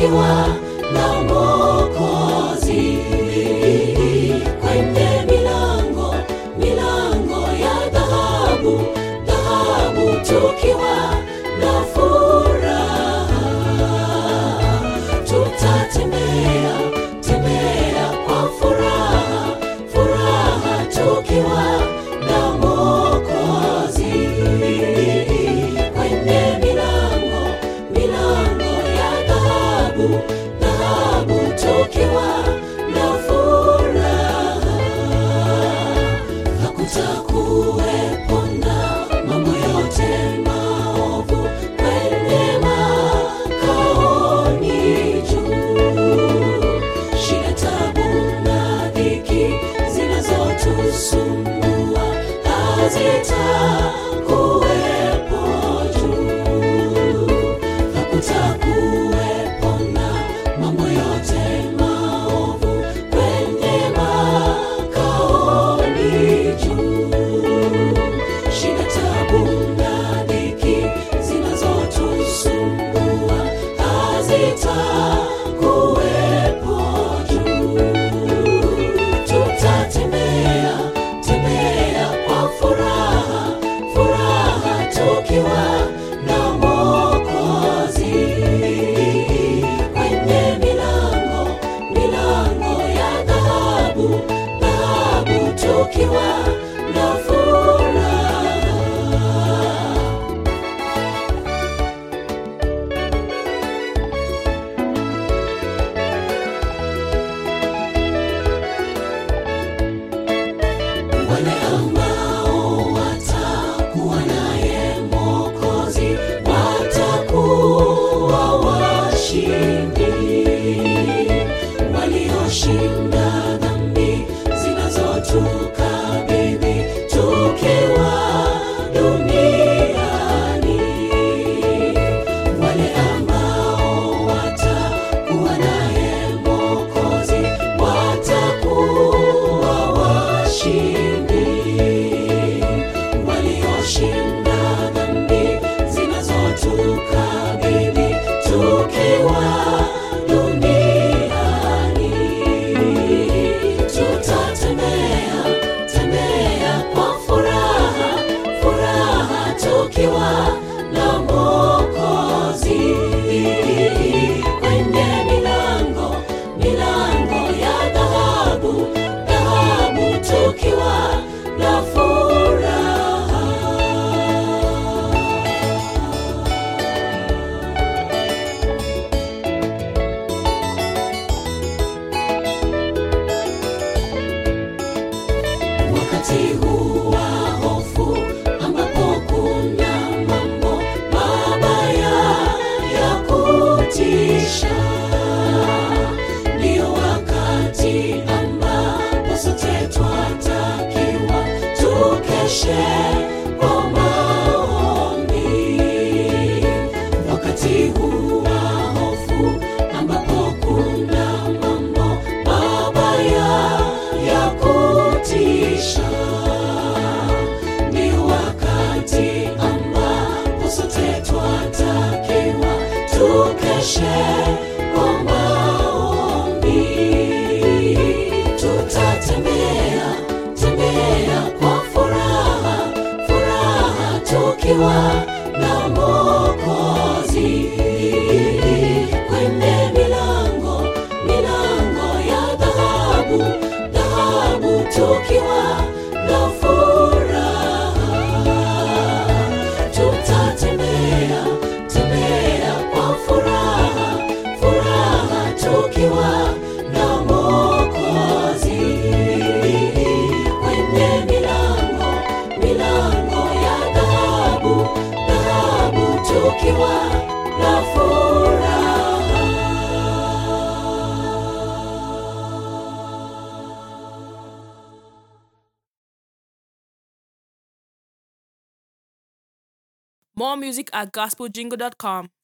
tukiwa na Mwokozi kwenye milango milango ya dhahabu dhahabu tukiwa na furaha tutatembea tembea kwa furaha furaha tukiwa na Mwokozi kwenye milango milango ya dhahabu dhahabu tukiwa na furaha hakutakuwepo na mambo yote maovu kwenye makaoni juu shida tabu na dhiki zinazotusumbua hazitakuwepo juu hakutakuwepo na mambo yote maovu kwenye makaoni juu shida tabu na dhiki zinazotusumbua hazitakuwepo juu tutatembea tembea kwa furaha furaha tukiwa na Mwokozi kwenye milango milango ya dhahabu dhahabu tukiwa na furaha wale ambao watakuwa naye Mwokozi watakuwa washindi, walioshinda dhambi zinazotukabili tukiwa duniani, wale ambao watakuwa naye Mwokozi watakuwa washindi, walioshinda dhambi zinazotukabili tukiwa duniani. Tutatembea tembea kwa furaha furaha tukiwa na Mwokozi kwenye milango milango ya dhahabu dhahabu tukiwa na furaha wakati huu wa hofu ambapo kuna mambo mabaya ya kutisha ndio wakati ambapo sote twatakiwa tukeshe kwa maombi wakati huu wa hofu ambapo kuna mambo mabaya ya kutisha ni wakati ambapo sote twatakiwa tukeshe kwa maombi tutatembea tembea kwa furaha furaha tukiwa na Mwokozi kwenye milango milango ya dhahabu dhahabu tukiwa na furaha tutatembea tembea kwa furaha furaha tukiwa na Mwokozi kwenye milango milango ya dhahabu dhahabu tukiwa na furaha More music at gospeljingle.com.